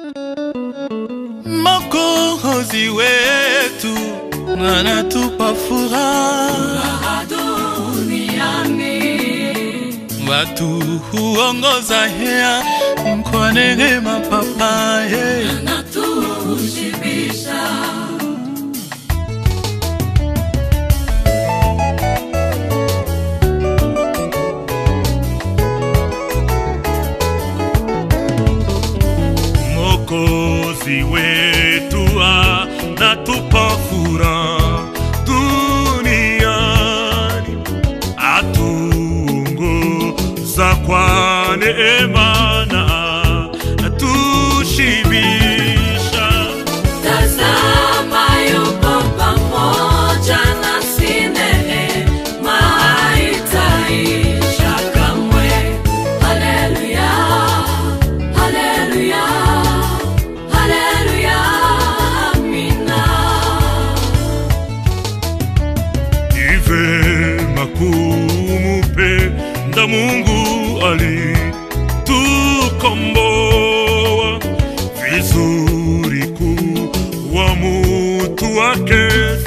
Mwokozi wetu anatupa furaha, watu huongoza hea kwa neema papaye Mwokozi wetu anatupa furaha duniani, atuongoza kwa neema na atushibisha. Tazama yupo pamoja nasi, neema haitaisha kamwe. Haleluya, haleluya, haleluya, amina. Ni vema kumupenda Mungu alitukomboa, vizuri kuwa mutu wake,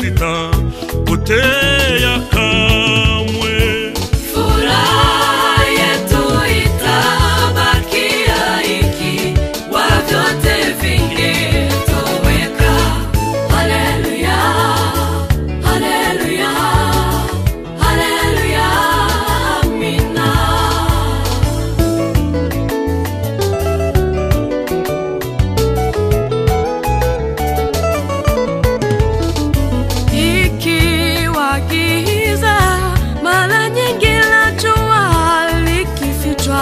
sitapotea kamwe. Furaha yetu itabakia ikiwa vyote vingetoweka. Haleluya, haleluya, haleluya, amina. Ikiwa giza mara nyingi la jua likifichwa,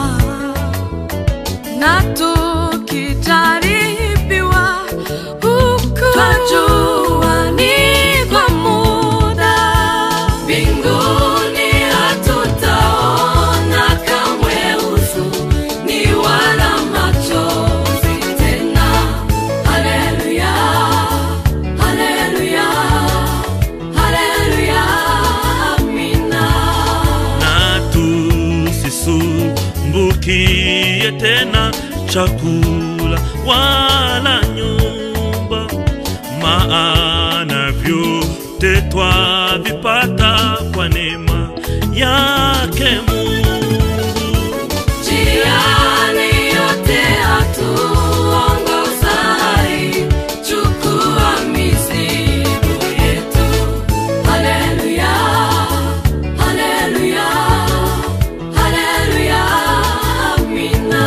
na tukijaribiwa huku twajua ni kwa muda, mbinguni hatutaona kamwe huzuni wala machozi tena. Haleluya, haleluya, haleluya, amina. na tusisumbukie tena chakula wala nyumba, maana vyote twavipata kwa neema yake Mungu. Njiani yote atuongoza, chukua mizigo yetu. Haleluya, haleluya, haleluya, amina.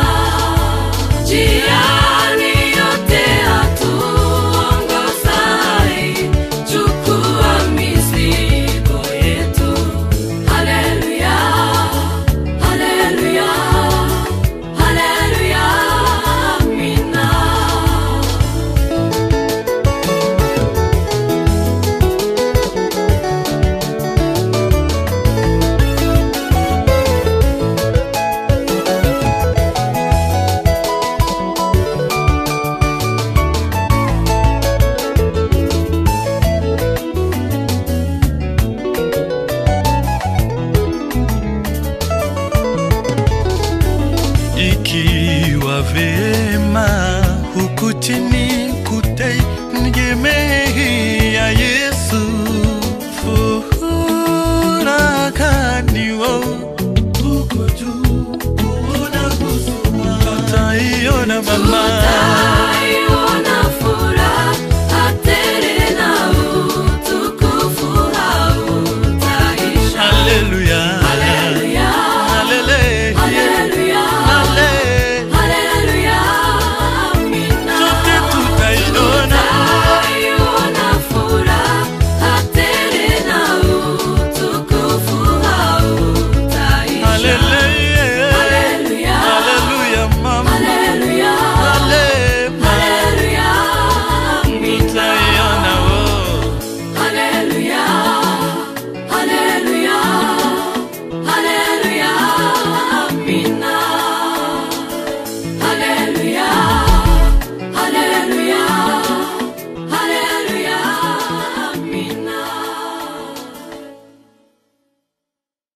Njiani yote atuongoza, chukua mizigo yetu. Haleluya, haleluya, haleluya, amina. ikiwa vema huku chini kutegemea Yesu furakaniwo huko juu kuona huzuma tutaiona mama